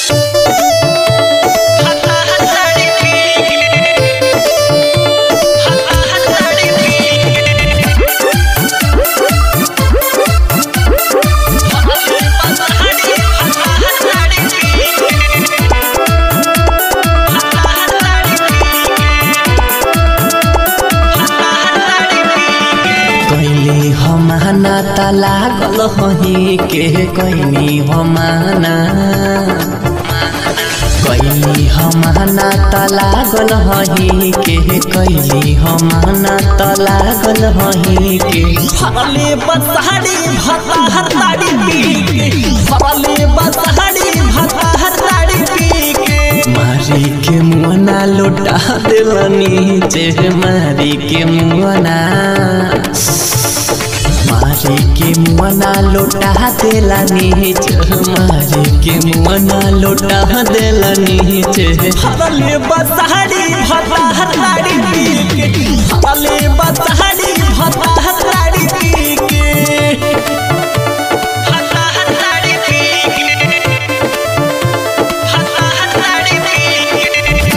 कैली हमाना त लागल हही के कैली हमाना कैली हमाना त लागल हही के कैली हमाना त लागल हही के फरले बसहरी भता हर ताड़ी पी के फरले बसहरी भता हर ताड़ी पी के मारी के मुआना लौटा दिलनी चे मारी के मुआना मारी के मुआना लौटा दिलनी चे मारी के मुआना लौटा दिलनी चे फरले बसहरी भता हर ताड़ी पी के फरले बसहरी भता हर ताड़ी पी के भता हर ताड़ी पी के भता हर ताड़ी पी के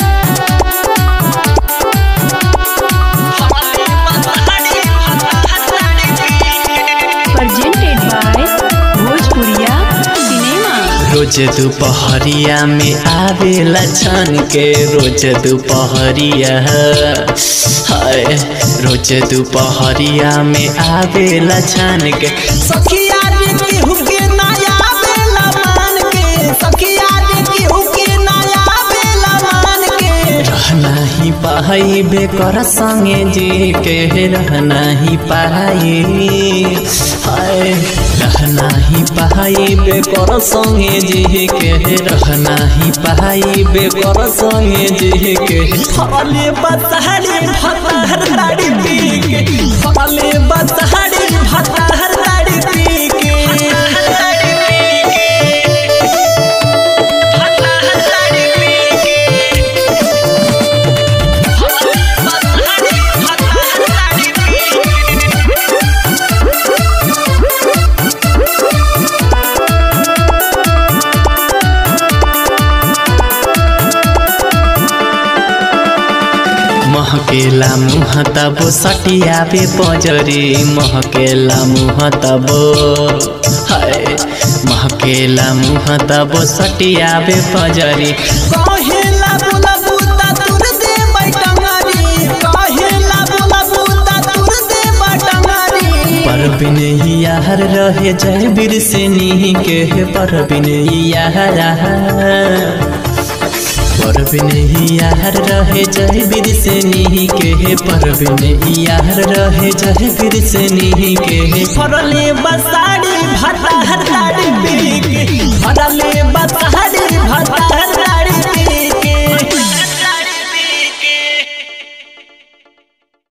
फरले बसहरी भता हर ताड़ी पी के presented by Bhojpuriya Cinema. रोज दोपहरिया में आवेला छन के रोज दोपहरिया हाय रोज दोपहरिया में आवेला छन के सखिया रे केहू के नया बेला मान के सखिया रे केहू के नया बेला मान के रहना ही पाई बेकर संगे जी के रहना ही पाई हाय रहना ही पाई बेकर संगे जी के रहना ही पाई बेकर संगे जी के फले बसहरी भतहर ताड़ी पी के फले बसहरी भतहर ताड़ी पी के भतहर ताड़ी पी के फले बसहरी भतहर ताड़ी पी के महकेला मुह तब सटियाबे पजरी महकेला मुह तब हाय महकेला मुह तब सटियाबे पजरी कहेला बोला बूता तुर दे बैटंगारी कहेला बोला बूता तुर दे बैटंगारी पर बिनैयार रहे जय बीर से नी के पर बिनैयार पर बिनैयार रहे जय बीर से नी के पर बिनैयार रहे जय बीर से नी के फरले बसाड़ी भटा हटाड़ी पी के फरले बसा